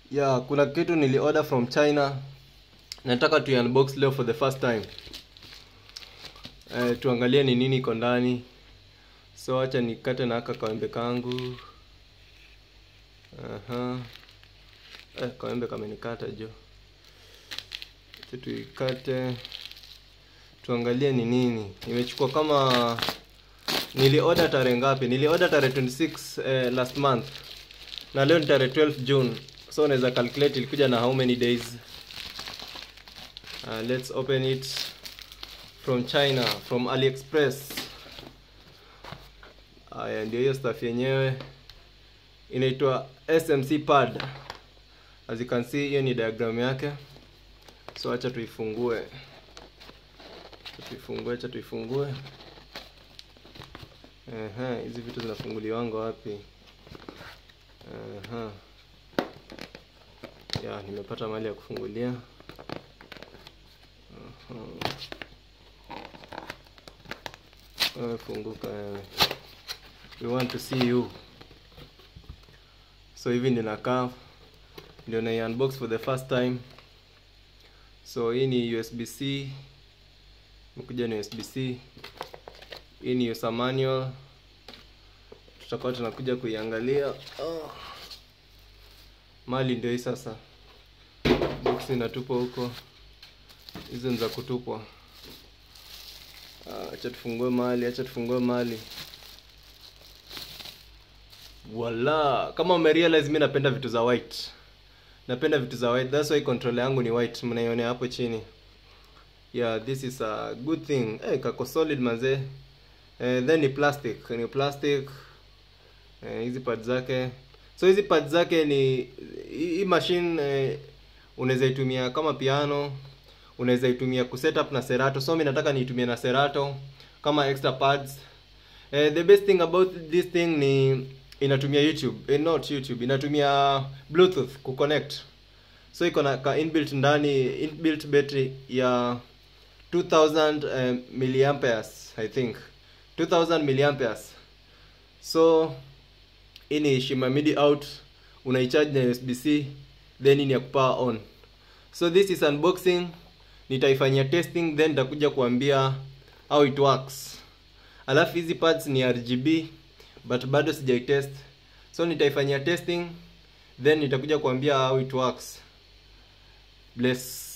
yeah kuna kitu nili order from china nataka tu unbox leo for the first time eh, tuangalie ni nini iko ndani so acha nikate na aka kawembe kangu Aha. Eh, kawembe kamenikata jo acha tuikate tuangalie ni nini imechukua kama nili order tarehe ngapi nili order tarehe 26 eh, last month na leo ni tarehe 12 june so unaweza calculate ilikuja na how many days uh, let's open it from china from aliexpress haya ndio hiyo stuff yenyewe inaitwa smc pad as you can see hiyo ni diagram yake so acha tuifungue acha tuifungue acha tuifungue Ehe, hizi vitu zinafunguliwanga wapi Aha. ya nimepata mahali ya kufungulia Aha. Wewe funguka wewe we want to see you so hivi ndio nakaa ndio na unbox for the first time so hii ni usbc imekuja ni usbc hii ni user manual tutakuwa tunakuja kuiangalia oh. mali ndio hii sasa box inatupwa huko hizo ni za kutupwa Ah, acha tufungue mali acha tufungue mali wala kama umerealize mi napenda vitu za white napenda vitu za white that's why controller yangu ni white mnaionea hapo chini yeah this is a good thing hey, kako solid mazee eh, then ni plastic ni plastic eh, hizi pad zake so hizi pad zake ni hii hii machine eh, unaweza itumia kama piano unaweza itumia kusetup na serato so mi nataka niitumie na serato kama extra pads eh, the best thing about this thing ni inatumia youtube eh, not youtube inatumia bluetooth kuconnect so iko na ka inbuilt ndani inbuilt battery ya 2000 um, milliamperes i think 2000 milliamperes so hii ni shima midi out unaicharge na usbc then hii ni ya kupower on so this is unboxing nitaifanyia testing then nitakuja kuambia how it works alafu hizi parts ni rgb but bado sijaitest so nitaifanyia testing then nitakuja kuambia how it works bless